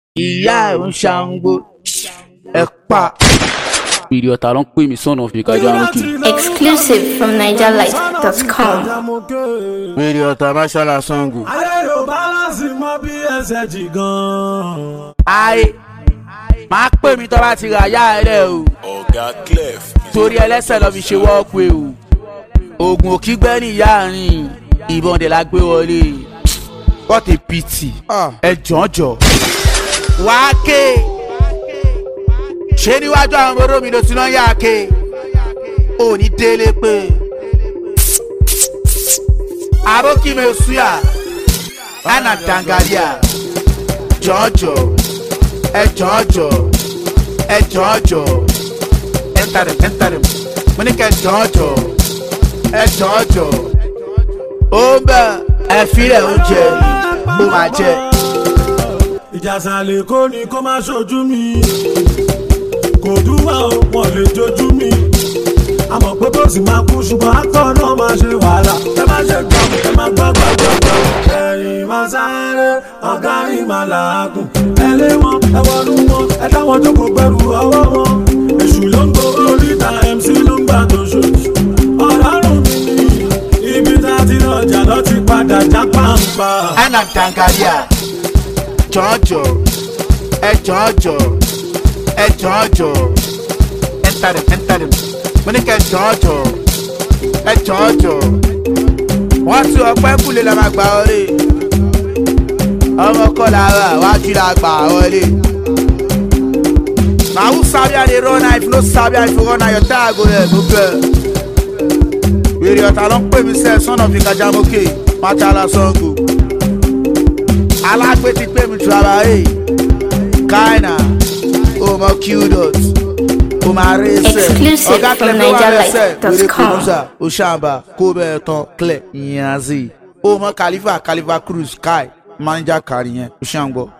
ìyá ẹ̀ ń ṣàǹgbó ẹ pa. ìrì ọ̀tá ló ń pè mí sọ̀nà fi kájà lókè. Exclusive from NigerLight.com. wèrè ọ̀tá máṣálà sango. ayé yóò bálánsì mọ bí ẹsẹ̀ jì gan-an. ayé máa pè mí tó bá ti rà yá ẹ rẹ o ọ̀gá clef torí ẹlẹ́sẹ̀ lọ fi ṣe wọ́ọ̀pù o oògùn òkígbẹ́ ní ìyá àárín ìbọn dẹ̀ la gbé wọlé what a pity ẹ jọ̀ọ́jọ̀ wàá ké ṣé níwájú àwọn ọmọ omi ló ti náà yá ké ò ní délé pé àbókí mi suya ana dangaria jọ̀ọ́jọ̀ ẹ jọ̀ọ́jọ̀ ẹ jọ̀ọ́jọ̀ enter them enter them mo ní kẹ́ jọ̀ọ́jọ̀ ẹ jọ̀ọ́jọ̀ ó ń bẹ̀ ẹ filẹ̀ oúnjẹ ó máa jẹ. ìjà sàlẹ̀ kó ni kó má ṣojú mi kò dúwà ó wọn lè jojú mi àmọ̀ pé bó sì máa kú ṣùgbọ́n akọ́ náà máa ṣe wàhálà ẹ má ṣe gbọ́ ẹ má gbọ́ gbọ́ gbọ́ gbọ́ ẹ̀yìn máa sáré ọ̀gá yìí máa làágùn ẹ lé wọn ẹ wọnú wọn ẹ dáwọn jókòó pẹ̀lú ọwọ́ wọn èṣù ló ń gbó oríta mc ló ń gbà tó ṣoṣù ọlọ́run mi ni ibi tá a ti rọjà lọ ti padà já pàǹpà. ana dangaria jọ̀ọ́jọ̀ ẹ jọ̀ọ́jọ̀ ẹ jọ̀ọ́jọ̀ enter them enter them mo ní kẹ́ jọ̀ọ́jọ̀ ẹ jọ̀ọ́jọ̀ wọ́n tún ọpẹ́ kúlẹ̀ la máa gbà wọlé ọmọ kọ́ lára wájú la gbà wọlé. na who sabi how dey run if no sabi how you run na your tire go there no fair. wèrè ọ̀tá ló ń pè mí sẹ́ẹ̀ sọ́nà fi kájà mókè mátàlá sango. alágbé ti pè mí tu ara ẹ̀ káìnà ọmọ qdot ọmọ arẹ́sẹ̀ Exclusive ọ̀gá from clef ló wà lẹ́sẹ̀ wèrè NigerLight.com. kùnúsà ọ̀ṣàǹbà kó bẹ́ẹ̀ tán clẹ̀ ìyẹn àzí ọmọ khalifa khalifa cruz kai manager kàrí yẹn ọ̀ṣàǹgbọ̀.